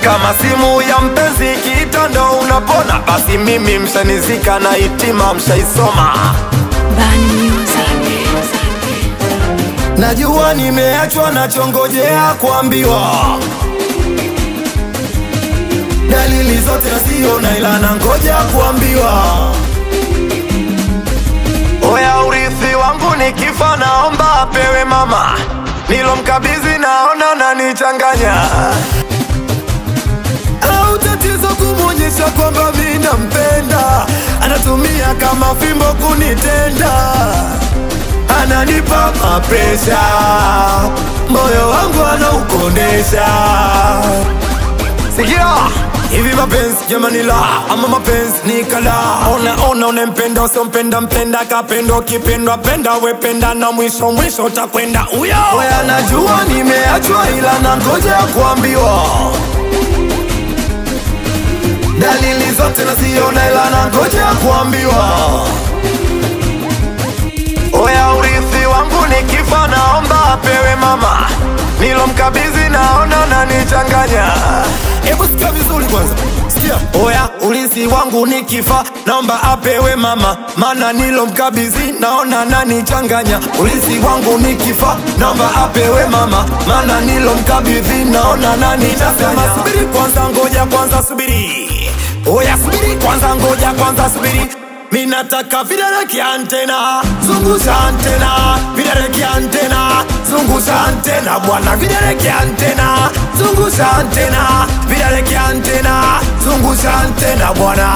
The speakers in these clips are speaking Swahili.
kama simu ya mpenzi kiita ndo unapona basi mimi mshanizika na hitima mshaisoma Bani Music. najua nimeachwa nachongojea kuambiwa dalili zote nasiona ila nangoja kuambiwa oya urithi wangu nikifa naomba apewe mama nilomkabidhi naona nanichanganya au tatizo kumwonyesha kwamba mi nampenda anatumia kama fimbo kunitenda ananipa mapresha moyo wangu anaukondesha sikia hivi mapenzi jamani la ama mapenzi ni kala ona ona unempenda usiompenda mpenda kapendo kipendwa penda wependa na mwisho mwisho utakwenda uyo oya najua nimeachwa ila nangoja kuambiwa dalili zote naziona ila nangoja kuambiwa oya urithi wangu nikifa naomba apewe mama nilomkabidhi naona nanichanganya hebu sikia vizuri kwanza sikia oya urithi wangu nikifa naomba apewe mama mana nilomkabidhi naona nanichanganya urithi wangu nikifa naomba apewe mama mana nilomkabidhi naona nanichanganya subiri kwanza ngoja kwanza subiri oya subiri kwanza ngoja kwanza subiri minataka vidole kiantena zungusha antena vidole kiantena zungusha antena bwana vidole kiantena zungusha antena vidole kiantena zungusha antena bwana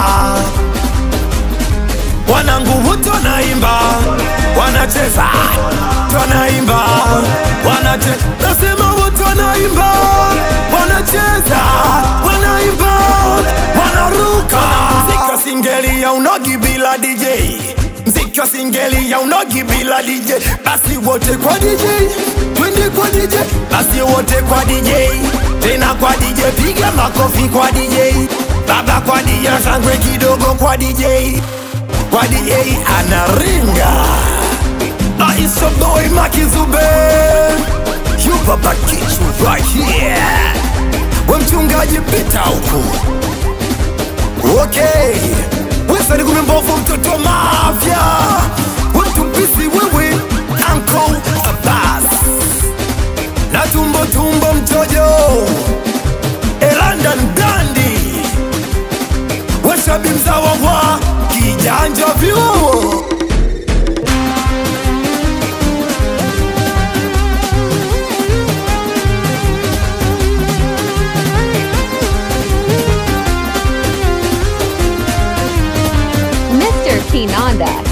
wanangu wote wanaimba wanacheza wanaimba wanache nasema wote wanaimba wanacheza wanaimba wanaruka mziki wa singeli ya unogi bila DJ mziki wa singeli ya unogi bila DJ basi wote kwa DJ twende kwa DJ basi wote kwa DJ tena kwa DJ piga makofi kwa DJ baba kwa DJ shangwe kidogo kwa DJ kwa DJ anaringa Aisha boy Makizube You baba kichu right here We mchungaji pita huku Okay Wesa ni kumembovu mtoto wa mafia We mtumpisi wewe Uncle Abbas Na tumbo tumbo mtojo Elandan Dandi Washabi mzawa wa kijanja vyuo Mr. Kinanda.